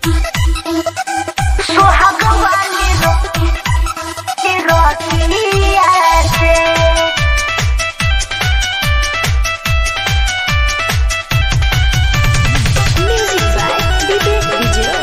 सुहाग वाली रोटी रोटिया से Music by Vivek Vijay.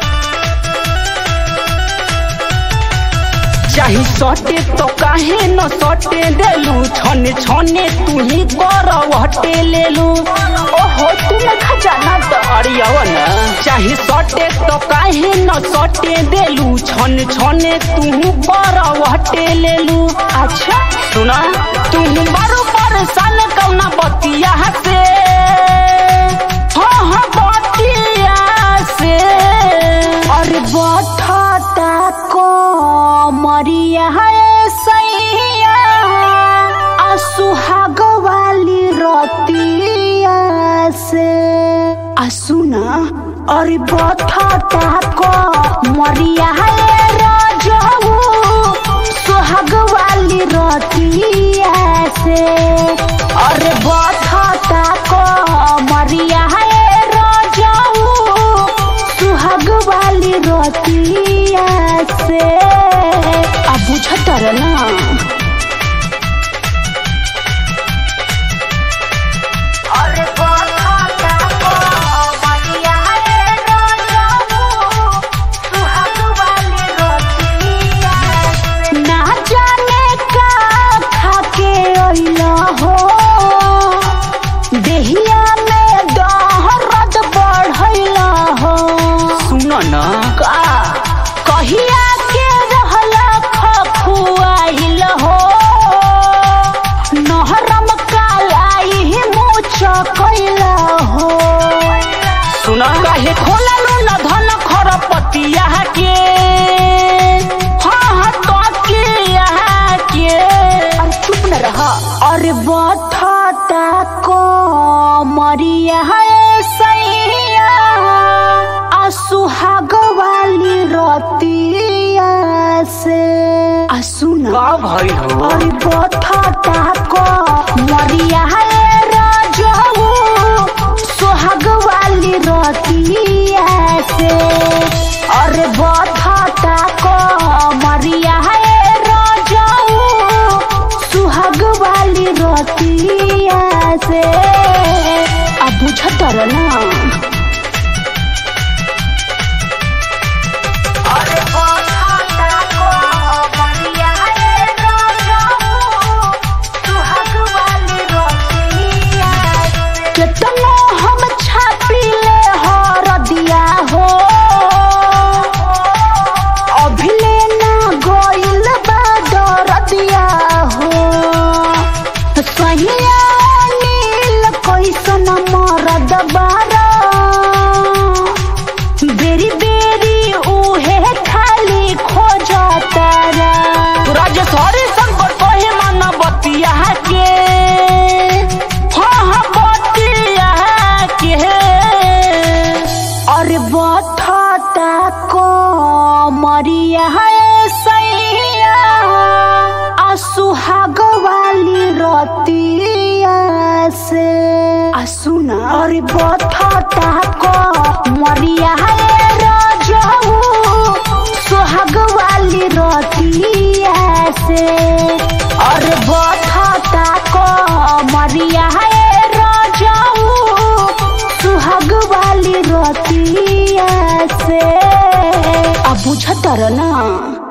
चाही सटे तो काहे न सटे देलू छने छने तू ही कर हटे लेलू ओहो तू न खजाना तो अड़ियाव न चाही सटे तो काहे न सटे देलू छने छने तू कर हटे लेलू अच्छा सुना तू बारो परेशान कौना बतिया से हाँ हाँ बतिया से और बठता को मरिया है सैया आ सुहाग वाली रोटिया से आ सुना और बठता को मरिया है राजू सुहाग वाली रोटिया से और बठता को मरिया है राजू सुहाग वाली रोटिया से अब बुझतर ना ना जाने का खाके अइला हो देहिया में दहरद बढ़ैला हो सुन न का कहिया के रहला खखुआइल हो नहरम कालाई मुछ कैला हो सुन काहे खोललू न धन खरपतिया के हाँ हाँ तो के के और चुप न रहा और बठता को मरिया है सैया आ सुहाग वाली रोटिया से आ सुना का भइल हो और बठता को मरिया है राजू सुहाग वाली रोटिया से और बठता को मरिया है राजू सुहाग वाली रोटिया से अब बुझतर ना केतनो हम छापिले हरदिया हो अभिले ना गइल बा दरदिया हो सहिया नील कैसन मरद बारा बेरी बेरी उहे खाली खोजतारा राजेश हरि शंकर कहे मन बतिया के हाँ हाँ बतिया के और बठता को मरिया है सैया आ सुहाग वाली रोटिया से आ सुना और बठता को मरिया है राजू सुहाग वाली रोटिया से और बठता को मरिया है राजू सुहाग वाली रोटिया से अब बुझतर ना